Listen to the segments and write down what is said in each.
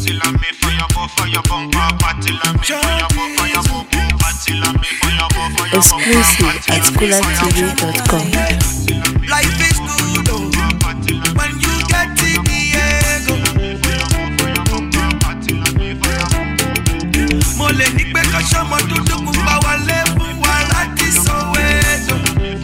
Party la me fire for fire bumper. Party la me fire for fire bumper. Party la me fire for fire Exclusive at coolertv.com. Life is good oh, when you get it, Diego. Mo lè ní pé kọ́sọ́mọ dúdú pupa wọlé fún wa láti Soweto.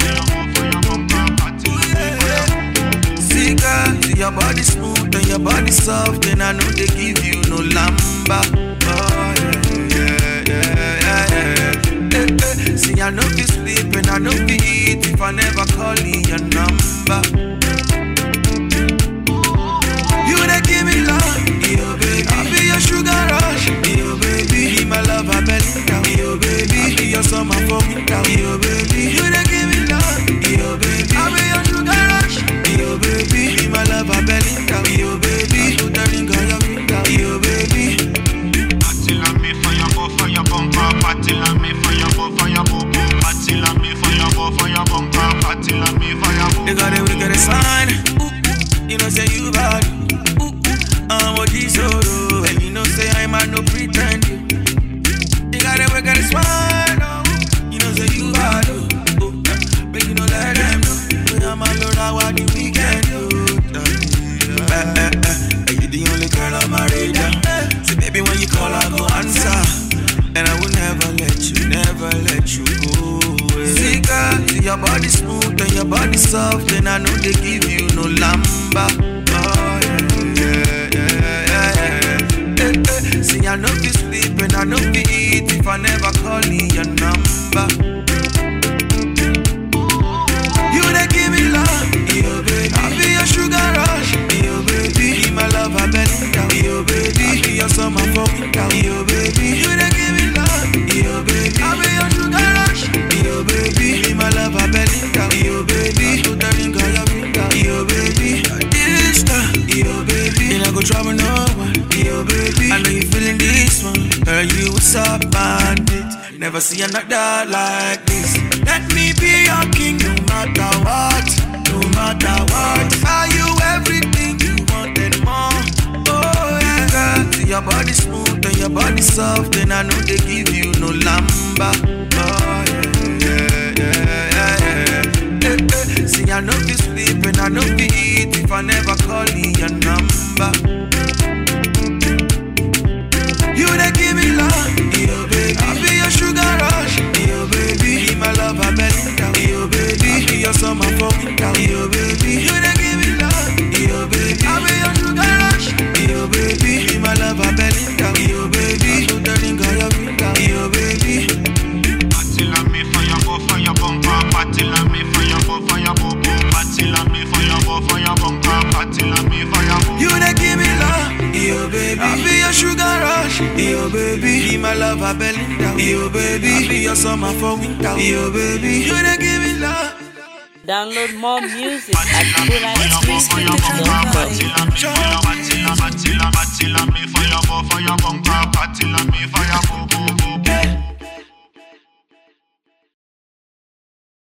See girl, see your body smooth and your body soft and I know they give you no lamba. Oh yeah, yeah, yeah, yeah, yeah. Eh, eh. See I know be sleep and I know be eat if I never call in your number. You dey give me love, yo baby. I be your sugar rush, yo baby. Be my love, I belly down, yo baby. I be your summer for me down, yo baby. You dey give me love, yo baby. I be your sugar rush, yo baby. Be my love, I belly down, yo baby. I put the ring on your finger, yo baby. Party la me fire for fire bumper. Party la me fire for fire bumper. Party la me fire for fire bumper. Party la me fire for They got a wicked sign. Ooh, ooh. You know say you bad. Ooh, ooh. I'm what you so do. And you know say I'm a no pretend. You. They got a wicked sign. Oh, you know say you bad. Ooh, ooh. But you know let them know. When I'm alone, I want the weekend. Oh, eh, eh, eh. And you the only girl on my radar. So baby, when you call, I go answer. And I will never let you, never let you go. away. See, girl, see your body smooth and your body soft, and I know they give you no lamba. Oh, yeah, yeah, yeah, yeah, yeah. Eh, eh. See, I know be sleep and I know be eat if I never call in your number. You dey give me love, yo baby. I be your sugar rush, yo baby. Be my love, I belly down, yo baby. I be your summer for winter, yo baby. You dey give me love, yo baby. I be your sugar rush, yo baby. Be my love, I belly down, yo baby. I put the ring on your finger, yo baby. This time, yo baby. And I go trouble no one, yo baby. I know you feeling this one, girl. You what's up, bandit? Never see another like this. Let me be your king, no matter what, no matter what. Are you everything you want and more? Oh yeah, girl. See your body smooth and your body soft, and I know they give you no lamba. Oh yeah, yeah, yeah, yeah, yeah. Eh, eh. See I know be sleep and I know be eat if I never call in your number. You dey give me love, yo baby. I be your sugar rush, yo baby. Be my love, I belly down, yo baby. I be your summer for winter, yo baby. You dey give me love, yo baby. I be your sugar rush, yo baby. Be my love, I belly down, yo baby. I put the ring on your finger, yo baby. Party la me fire for fire bumper. Party la me fire for fire bumper. Party la me fire for fire bumper. Party la me fire for. You dey give me love, yo baby. I be your sugar rush, yo baby. Be my love, I belly down, yo baby. I be your summer for winter, yo baby. You dey give me love. Download more music at coolertv.com. Party la me fire